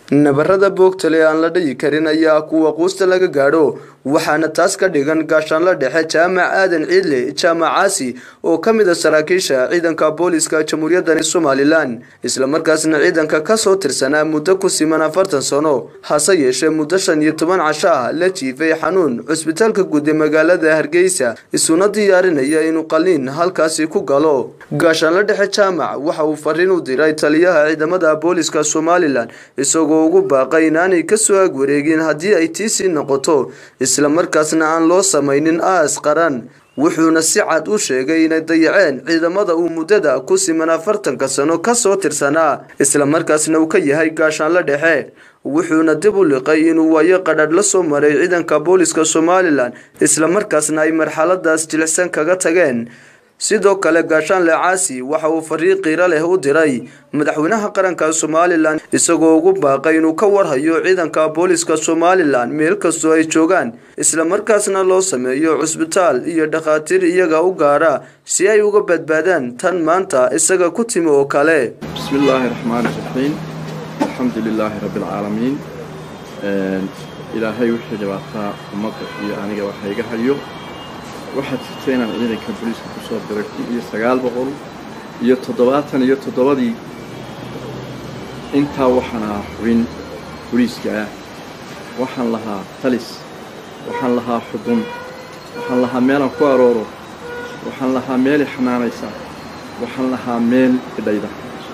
nabarada boogtale aan la dhayi karin ayaa kuwa quusta laga gaadho waxaana taas ka dhigan gaashaanla dhexe jaamac aadan ciidle jaamac caasi oo ka mid a saraakiisha ciidanka booliska jamhuuriyaddani somalilan islamarkaasna ciidanka kasoo tirsanaa muddo ku siman afartan sano hase yeeshee muddo shan iyo toban casho ah la jiifay xanuun cusbitaalka guud ee magaalada hargeysa isuna diyaarinaya inuu qaliin halkaasi ku galo gaashaanla dhexe jaamac waxa uu fariin u diray taliyaha ciidamada booliska somalilan isagoo ugu baaqay inaanay kasoo ag wareegin haddii ay tiisii noqoto islamarkaasna aan loo samaynin aas qaran wuxuuna si cad u sheegay inay dayaceen ciidamada uu muddada ku siman afartanka sano kasoo tirsanaa islamarkaasna uu ka yahay gaashaanla dhexe wuxuuna dib u liqay inuu waayo qadhadh la soo maray ciidanka booliska somalilan islamarkaasna ay marxaladaas jilicsan kaga tageen sidoo kale gaashaanle caasi waxa uu fariin qiiro leh u diray madaxweynaha qaranka somalilan isagoo ugu baaqay inuu ka warhayo ciidanka booliska somalilan meel kastoo ay joogaan islamarkaasna loo sameeyo cusbitaal iyo dhakhaatiir iyaga u gaara si ay uga badbaadaan tan maanta isaga ku timi oo kale bismillaahi raxmaani raxiim alxamdu lilaahi rabbi alcaalamiin ilaahay wixii dhibaataa ummadda iyo aniga waxa iga hayo waxaad jirta inaan ciidanka booliiska ku soo diray kun iyo sagaal boqol iyo toddobaatan iyo toddobadii intaa waxaan ahaa xubin booliiska ah waxaan lahaa talis waxaan lahaa xudun waxaan lahaa meelaan ku arooro waxaan lahaa meelay xanaanaysa waxaan lahaa meel idhayda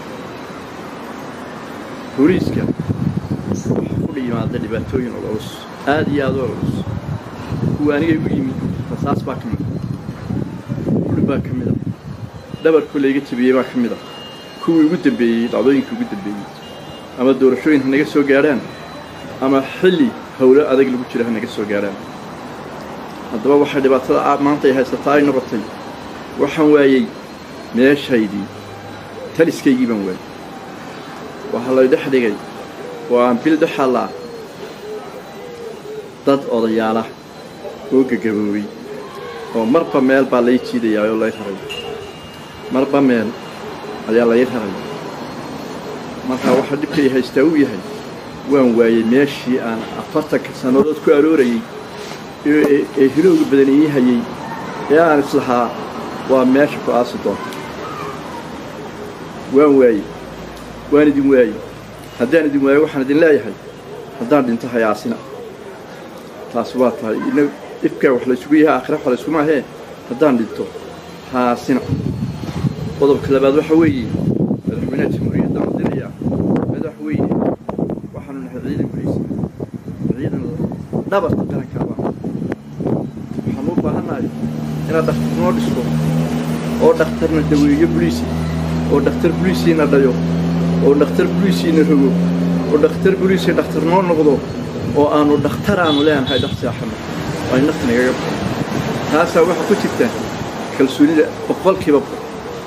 booliiska waxaa ku yimaada dhibaatooyin culus aad iyo aad u culus kuwa aniga igu yimid rasaas baa ka mida uri baa ka mida dhabarku layga jabiyey baa ka mida kuwii ugu dambeeyey dhacdooyinkii ugu dambeeyey ama doorashooyin ha naga soo gaadhaan ama xilli howlo adag lagu jira ha naga soo gaadhaan haddaba waxay dhibaatada maanta ay haysataa ay noqotay waxaan waayey meeshaydii taliskaygii baan waayey waxaa lay dhex dhigay oo aan bil dhexallaa dad odayaala oo gagaboobay oo marba meel baa lay jiidayaa oo lay raray marba meel ayaa lay raray markaa waxaa dhibkay haystaa uu yahay waan waayey meeshii aan afartanka sannadood ku aroorayey ee hilowga badan ii hayey ee aan islahaa waa meesha ku aasi doonta waan waayey waan idin waayey haddaan idin waayo waxaan idin leeyahay haddaan dhinto hayaasina taas waa tahay dhibkaa wax laysugu yahay aakhira wax layskuma ahee haddaan dhinto haasina qodobka labaad waxa weeye madaxweynaha jamhuuriyadda aan dirayaa madaxweyne waxaanu nahay ciidan booliisa ciidan dhabarka qarankaaba waxaanu u baahannahay inaad dhakhtar noo dhisto oo dhakhtarna daweeyo boliisi oo dhakhtar boliisiina dhayo oo dhakhtar boliisiina rogo oo dhakhtar boliisi dhakhtar noo noqdo oo aanu dhakhtar aanu leenahay dhex seexanno ay nafta nagaga baxo taasaa waxaa ku jirta kalsoonida boqolkiiba boqol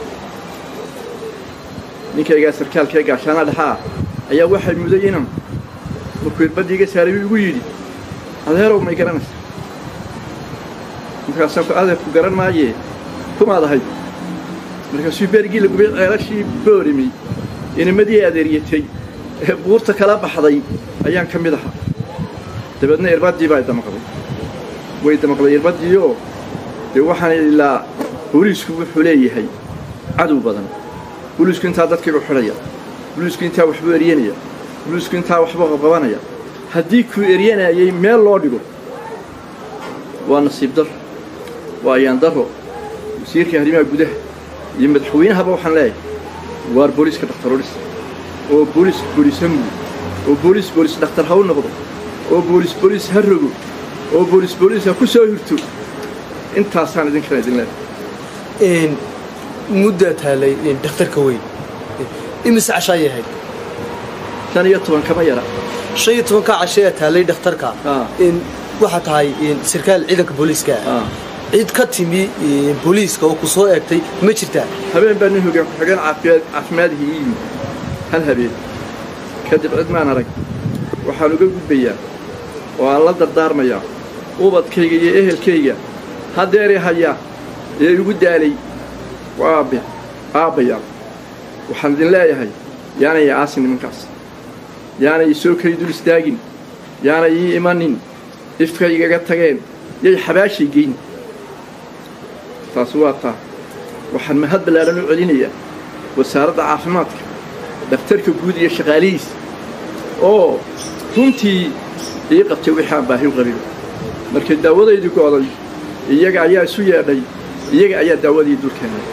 ninkaygaa sarkaalkee gaashaana dhexaa ayaa waxay muday inan markuu irbadda iga saaray uu igu yidhi adeerow may garanaysa markaasaan ku adeerku garan maayee kumaad ahayd markaasuu berigii lagubay ceelashii boorimi inimadii adeeryatay ee buurta kala baxday ayaan ka mid ahaa dabeedna irbaddii baa damaqday way damaqday irbaddiioo dee waxaan ilaa booliisku wuxuu leeyahay cadow badan booliisku intaa dadkaygu xidhaya booliisku intaa waxbuu eryanaya booliisku intaa waxbuu qabqabanaya haddii kuu eryanayay meel loo dhigo waa nasiib darro waa ayaan darro wasiirka arrimaha gudaha iyo madaxweynahaba waxaan leeyahay waar booliiska dhakhtarodhis oo booliis booliis ha mudo oo booliis booliis dhakhtar ha u noqdo oo booliis booliis ha rogo oo booliis booliis ha ku soo hirto intaasaan idinkana idin leedahay muddaa taalay dhakhtarka weyn imise cashaayay ahayd shan iyo toban kama yara shan iyo tobankaa cashayaa taalay dhakhtarka waxaa tahay sarkaal ciidanka booliiska Ah. cid ka timi booliiska oo ku soo eegtay ma jirtaa habeen baa nin hogaan ku-xigeen caafimaad caafimaadihii ii yimid hal habeen kadib cid maan arag waxaan uga gudbayaa oo aan la dardaarmayaa ubadkayga iyo ehelkayga haddeeri hayaa ee igu daalay waa aabbe aabbayaa waxaan idin leeyahay yaanay aasin nimankaas yaanay isoo kay dul istaagin yaanay ii imanin ifka igaga tageen yay xabaashay geyn taas waa taa waxaan mahad ballaaran u celinayaa wasaaradda caafimaadka dhakhtarka guud iyo shaqaalihiis oo runtii ii qabtay wixii aan baahi u qabin markay daawadaydii go'day iyaga ayaa isu yeedhay iyaga ayaa daawadii dul keenay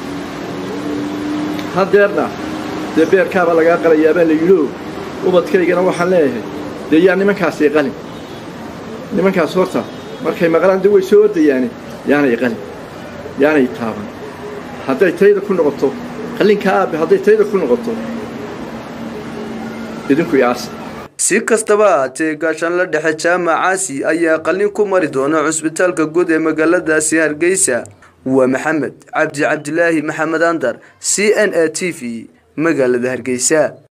haddeerna dee beerkaabaa lagaa qalayaa baa la yidhio ubadkaygana waxaan leeyahay dee yaa nimankaasay qalin nimankaas horta markay maqlaan de way soo ordayaane yaanay qalin yaanay taaban hadday tayda ku noqoto qallinka aabbe hadday tayda ku noqoto idinku yaasa si kastaba haatee gaashaanla dhexe jaamacaasi ayaa qallin ku mari doona cusbitaalka guud ee magaaladaasi hargeysa waa maxamed cabdi cabdilaahi maxamed andar c n a t v magaalada hargeysa